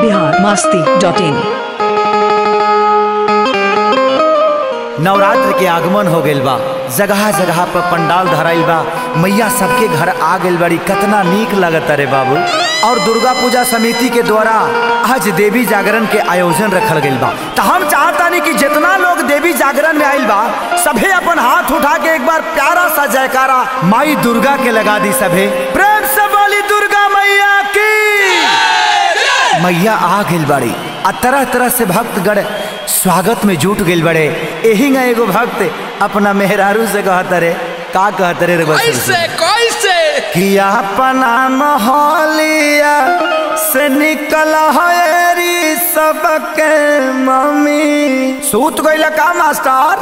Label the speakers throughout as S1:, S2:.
S1: Bihar Masti dot in
S2: Navratra के आगमन हो गइल बा जगह जगह पर पंडाल धराइल बा मैया सबके घर आ गइल बड़ी कतना नीक लगता रे बाबू और दुर्गा पूजा समिति के द्वारा आज देवी जागरण के आयोजन रखल गइल बा तो हम चाहतानी कि जितना लोग देवी जागरण में आइल बा सभे अपन हाथ उठा के एक बार प्यारा सा जयकारा माई दुर्गा के लगा दी सभे प्रेम से बोली दुर्गा मैया की मैया आ गइल बड़ी आ तरह तरह से भक्तगण स्वागत में जुट गइल बड़े एही ना एगो भक्त अपना मेहरारू से कहत रे का कहत रे रे बच्चन से?
S3: कैसे कैसे
S2: कि अपना मोहलिया से निकल हरी सबके मम्मी सूत गइल का मास्टर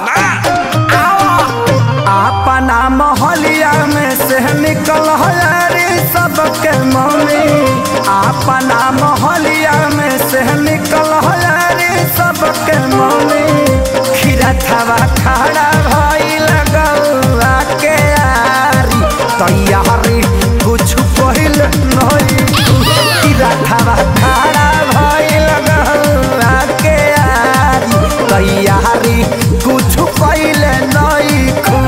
S2: अपना मोहलिया में से निकल हरी सबके मम्मी अपना मोहलिया में से निकल हरी सबके मम्मी खीरा थवा खड़ा भई लगौआ के यारी तैयारी कुछ पहिल नहीं खीरा थवा खड़ा भई लगौआ के यारी तैयारी कुछ पहिल नहीं खू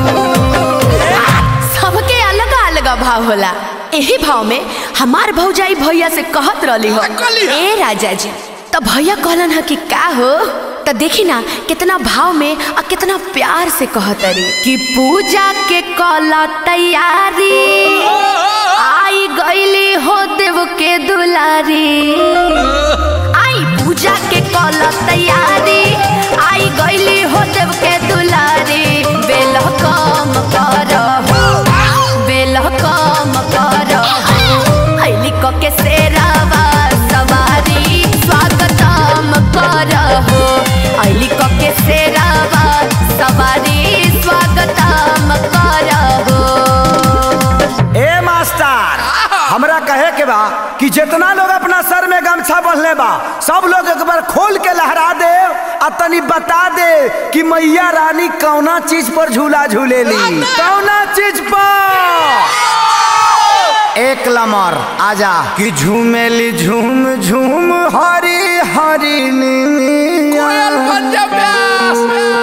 S4: सबके अलग अलग भाव होला एही भाव में हमार भौजाई भैया से कहत रहली हो
S3: कहली हो?
S4: ए राजा जी तो भैया कहलन ह कि का हो तो देखी ना कितना भाव में और कितना प्यार से कहत रे कि पूजा के कला तैयारी आई गईली हो देव के दुलारी आई पूजा के कल तैयारी आई गईली हो देव के दुलारी बेल कम कर बेल कम कर ऐली क के सेरावा सवारी स्वागतम कर हो ऐली क के सेरावा सवारी स्वागतम कर हो
S2: ए मास्टर हमरा कहे के बा कि जितना लोग अपना सर में गमछा बंधले बा सब लोग एक बार खोल के लहरा दे आ तनी बता दे कि मैया रानी कौना चीज पर झूला झूलेली कौना चीज पर एक लमर आजा कि झूमेली झूम झूम हरी हरी
S3: कोयल
S2: नीमिया।
S3: पंजाब व्यास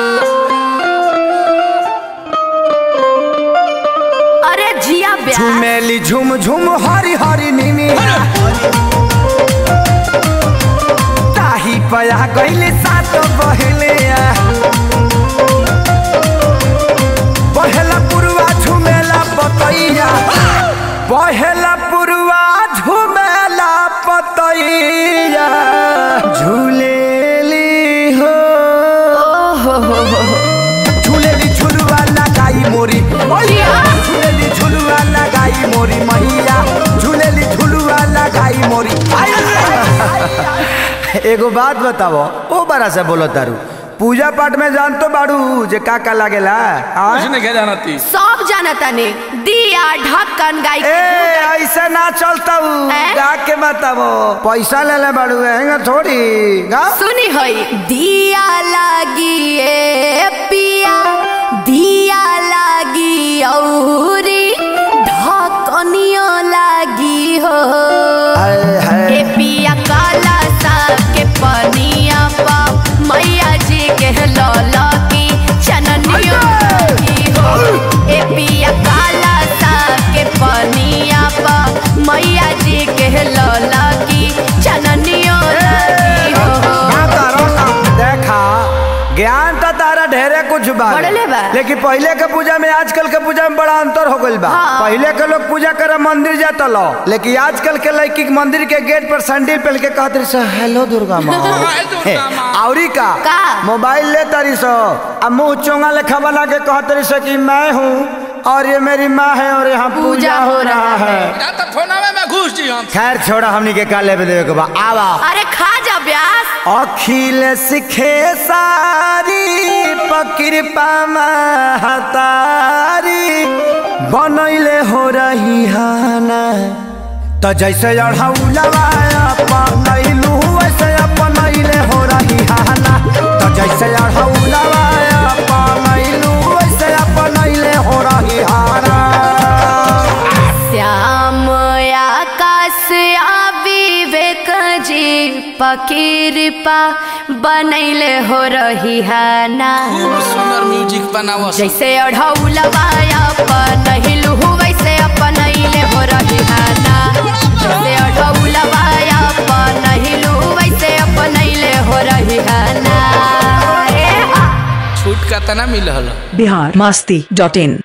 S4: अरे जिया ब्याह
S2: झूमेली झूम झूम हरी हरी नीमिया ताही पया गईले सात बहले पहला पुरवा झुमेला पतैया पहला पुरवा झुमेला पतैया झूलेली हो झूलेली झुलवा लगाई मोरी मैया झूलेली झुलवा लगाई मोरी मैया झूलेली झुलवा लगाई मोरी एगो बात बताओ ओ बड़ा से बोलो तारू पूजा पाठ में जान तो बाड़ू जे का का लागेला हाँ?
S3: कुछ नहीं कह जाना थी
S4: सब जानता ने दिया ढक्कन गाय
S2: ए ऐसे ना चलता हूँ
S4: हैं?
S2: गा के बताओ पैसा ले ले बाड़ू हैंगा थोड़ी गा
S4: सुनी होई दिया लागी ए पिया दिया लागी औरी ढकनियो लागी हो
S2: हाय, हाय।
S4: ए पिया काला साग के पनिया पा मैया जी के लौला की चननियो लागी हो ए पिया काला साग के पनिया पा मैया जी के लौला की चननियो लागी हो
S2: गाता रहो, देखा ज्ञान तो तारा ढेरे कुछ बा
S4: बढ़ले बा।
S2: लेकिन पहले के पूजा में आजकल के पूजा में बड़ा अंतर हो गइल बा
S4: हाँ।
S2: पहले के लोग पूजा करे मंदिर जाता लो लेकिन आजकल के लड़की के मंदिर के गेट पर सैंडल पहन के कहत रही सो हेलो दुर्गा माँ
S3: हाय दुर्गा माँ।
S2: औरी का
S4: का?
S2: मोबाइल ले तारी सो अब मुंह चोंगा लेखा बना के कहत रही सो कि मैं हूँ और ये मेरी माँ है और यहाँ पूजा हो रहा है
S3: या तो फोनवे में घुस जी हम
S2: खैर छोड़ा हमनी के का लेवे देवे के बा आवा
S4: अरे खा जा ब्यास
S2: अखिल सिखे सारी पकृपा महतारी बनैले हो रही हाना त जैसे अढ़ौलवा अपनैलू वैसे अपनैले हो रही हाना त जैसे अढ़ौलवा अपनैलू वैसे अपनैले हो रही हाना
S4: श्याम आकाश आ विवेक जी पकीरपा बनैले हो रही हाना
S3: खूब सुंदर म्यूजिक बनावो
S4: जैसे अढ़ौलवा अपन हिलहु वैसे अपन अइले हो रही हाना जैसे अढ़ौलवा अपन हिलहु वैसे अपन अइले हो रही हाना ए हा
S3: छूट का तना मिलल
S1: बिहार मस्ती डॉट इन